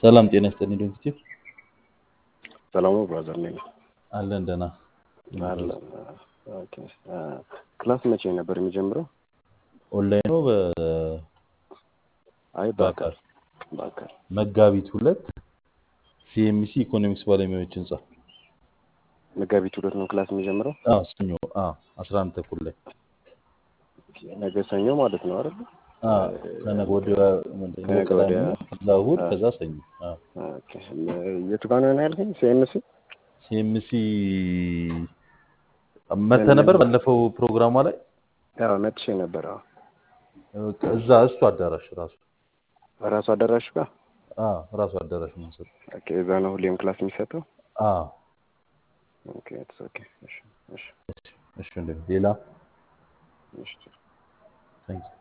ሰላም ጤና ይስጥልኝ ዶክተር ሰላሙ ብራዘር ነኝ። አለን ደህና አለ ኦኬ። ክላስ መቼ ነበር የሚጀምረው? ኦንላይን ነው አይ በአካል በአካል መጋቢት ሁለት ሲኤምሲ ኢኮኖሚክስ ባለሙያዎች ህንጻ መጋቢት ሁለት ነው ክላስ የሚጀምረው። አዎ ሰኞ አዎ አስራ አንድ ተኩል ላይ ነገ ሰኞ ማለት ነው አይደል? አዎ ከነገ ወዲያ ምንድን ነው ከነገ ቅዳሜ ወዲያ ከዛ እሑድ ከዛ ሰኞ አዎ ኦኬ። የቱ ጋር ነው ያልከኝ? ሲኤምሲ ሲኤምሲ መተህ ነበር ባለፈው ፕሮግራሟ ላይ ያው መጥቼ ነበር። አዎ እዛ እሱ አዳራሽ ራሱ ራሱ አዳራሹ ጋር አዎ ራሱ አዳራሽ ነው የምንሰጠው ኦኬ። እዛ ነው ሁሌም ክላስ የሚሰጠው። አዎ ኦኬ ኢትስ ኦኬ። እሺ እሺ እሺ እንደዚህ ሌላ እሺ ታንክ